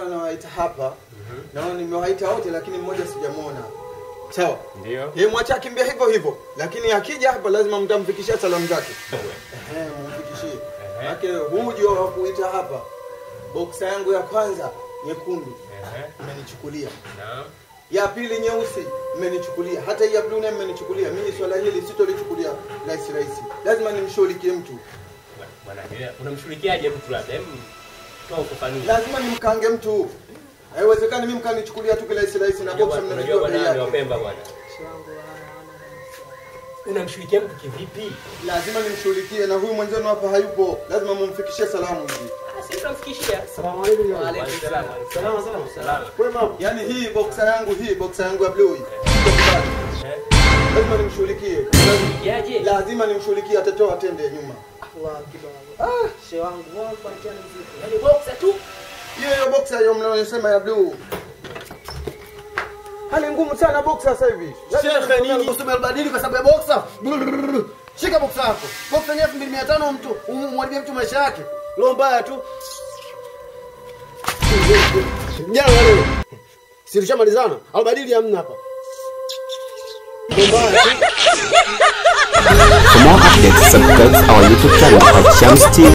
nilikuwa nawaita hapa naona nimewaita wote lakini mmoja sijamwona sawa Ndio. yeye mwacha akimbia hivyo hivyo lakini akija hapa lazima mtamfikishia salamu zake Ehe, mumfikishie Ehe. Ake hujo wa kuita hapa boksa yangu ya kwanza nyekundu Ehe. mmenichukulia Naam. ya pili nyeusi mmenichukulia hata hii ya blue naye mmenichukulia mimi swala hili sitolichukulia rahisi rahisi lazima nimshughulikie mtu Bwana, bwana, unamshughulikiaje mtu labda? Hem, toa ufafanuzi. lazima nimkange mtu haiwezekani mimi mkanichukulia tu kirahisi rahisi na Unajua boksa bwana, unajua mnajua bei bwana ni yake wapemba bwana. Unamshughulikia mtu kivipi? lazima nimshughulikie na huyu mwenzenu hapa hayupo lazima mumfikishie salamu hivi Ah, Sisi tunamfikishia. Salamu alaikum. Wa alaikum salaam. Salama salama. Salama. Kwema. yaani hii boksa yangu hii boksa yangu ya blue hii Eh, lazima nimshughulikie Unamshughulikiaje? lazima nimshughulikie atatoa atende nyuma Allah kidogo. Ah, shehe wangu, wao kuachana mzito. Yaani boxer tu. hiyo hiyo boksa hiyo mnayosema ya blue hali ngumu sana boksa sasa hivi Shekhe nini usome albadili kwa sababu ya boxer? Brrrr. Shika boxer yako. Boxer ni 2500 mtu, umwharibia mtu maisha yake. Leo mbaya tu. Jana leo. Si tulishamalizana? Albadili hamna hapa. Leo mbaya tu. For more updates, subscribe our YouTube channel at Shams TV.